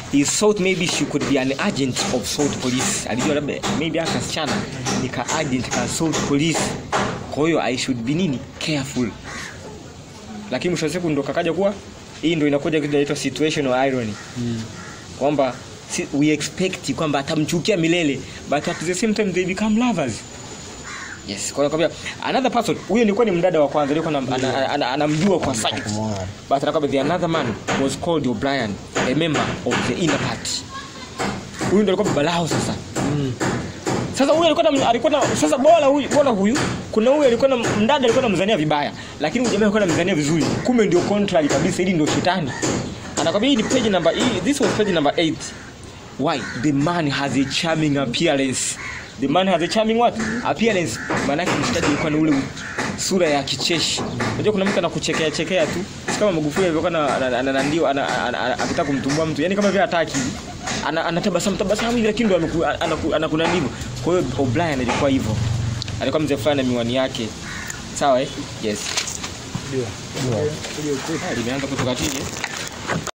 he thought maybe she could be an agent of salt police alijua labda maybe aka kasichana ni ka agent ka salt police kwa hiyo i should be nini careful lakini mwisho wa siku ndo kakaja kuwa hii ndo inakuja kitu inaitwa situational irony kwamba si, we expect kwamba atamchukia milele but at the same time they become lovers yes kwa hiyo nakwambia another person huyo nilikuwa ni mdada wa kwanza alikuwa anam- ana- ana- ana- anamjua kwa sight but anakwambia the another man was called O'Brien a member of the inner party huyu ndo alikuwa baba lao sasa sasa huyu alikuwa na, alikuwa na, sasa bora huyu bora huyu kuna huyu alikuwa na mdada alikuwa anamzania vibaya lakini huyu jamaa alikuwa anamzania vizuri kumbe ndio contrary kabisa ili ndio shetani anakwambia hii ni page number hii this was page number 8 why the man has a charming appearance the man has a charming what appearance maana yake mshikaji alikuwa na ule sura ya kicheshi unajua kuna mtu anakuchekea chekea tu si kama Magufuli alivyokuwa na- na- na- na- ndio ana- ana- ana- akitaka kumtumbua mtu yani kama vile hataki hivi ana anatabasamu tabasamu hivi lakini ndo ameku- anaku- anakuna ndivyo kwa hiyo O'Brien alikuwa hivyo alikuwa mzee fulani na miwani yake sawa eh yes Ah, limeanza kutoka chini